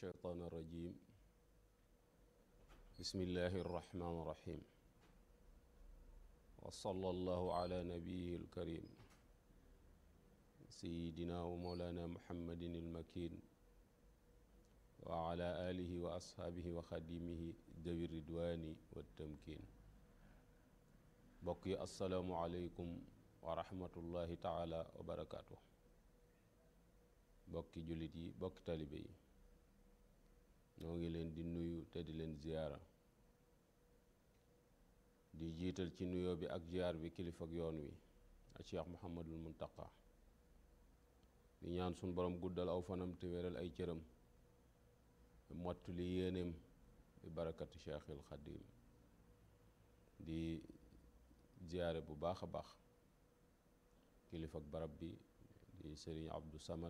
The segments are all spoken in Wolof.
الشيطان الرجيم بسم الله الرحمن الرحيم وصلى الله على نبيه الكريم سيدنا ومولانا محمد المكين وعلى آله وأصحابه وخديمه ذوي الردوان والتمكين بقي السلام عليكم ورحمة الله تعالى وبركاته bokki jullit yi bokki talibe yi ñoo ngi leen di nuyu te di leen ziyaara di jiital ci nuyoo bi ak ziyaar bi kilifa ak yoon wi ak Cheikh Muhammadul Muntaqa di ñaan suñ borom guddal aw fanam te wéral ay cëram mott li yéeneem bi barakati Cheikhil Xadim di ziyaare bu baax a baax kilifa ak barab bi di Sëriñ Abdou Samad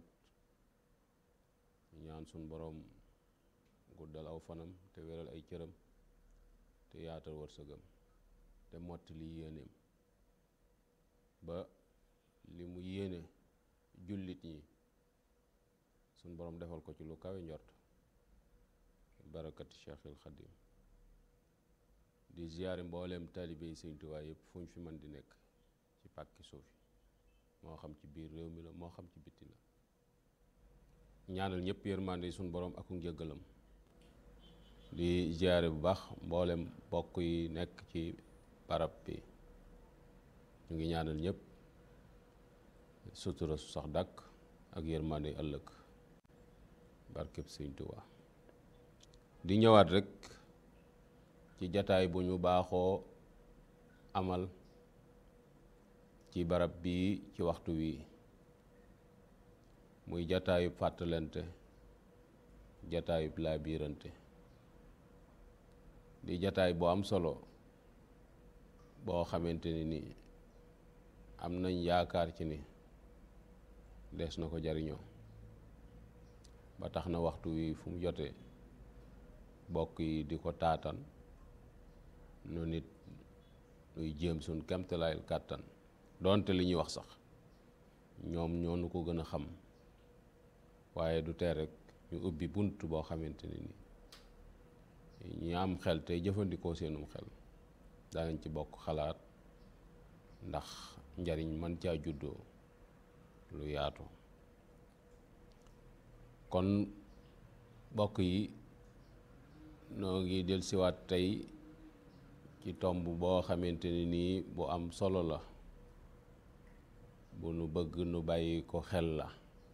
ñaan suñ boroom guddal aw fanam te wéral ay cëram te yaatal wërsëgam te motti li yéeneem ba li mu yéene jullit ñi suñ boroom defal ko ci lu kawe njort barakati Cheikhil Xadim di ziyaare mbooleem taalibe yi Sëñ Tuubaa yëpp fu ñu fi mën di nekk ci pàkki suuf yi moo xam ci biir réew mi la moo xam ci bitti la ñaanal ñëpp yërmande suñu borom ak njëggalam di ziyaare bu baax mboolem bokk yi nekk ci barab bi ñu ngi ñaanal ñëpp sutura su sax dàkk ak yërmande ëllëg barkeb Sëñ Tuubaa di ñëwaat rek ci jataay bu ñu baaxoo amal ci barab bii ci waxtu wii muy jataayub fàttalante jataayub laabiirante di jataay bu am solo boo xamante ni ni am nañ yaakaar ci ni des na ko jariñoo ba tax na waxtu wi fu mu jotee bokk yi di ko taatan nu nit nuy jéem suñ kemtalaayal kàttan doonte li ñuy wax sax ñoom ñoo nu ko gën a xam waaye du tee rek ñu ubbi bunt boo xamante ni ni ñi am xel tey jëfandikoo seenum xel danañ ci bokk xalaat ndax njariñ man caa juddoo lu yaatu kon bokk yi noo ngi del siwaat tey ci tomb boo xamante ni nii bu am solo la bu nu bëgg nu bàyyi ko xel la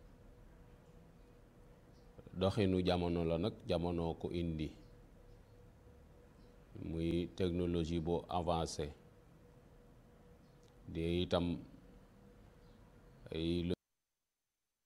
doxinu jamono la nag jamono ko indi muy technologie bu avancé di itam ay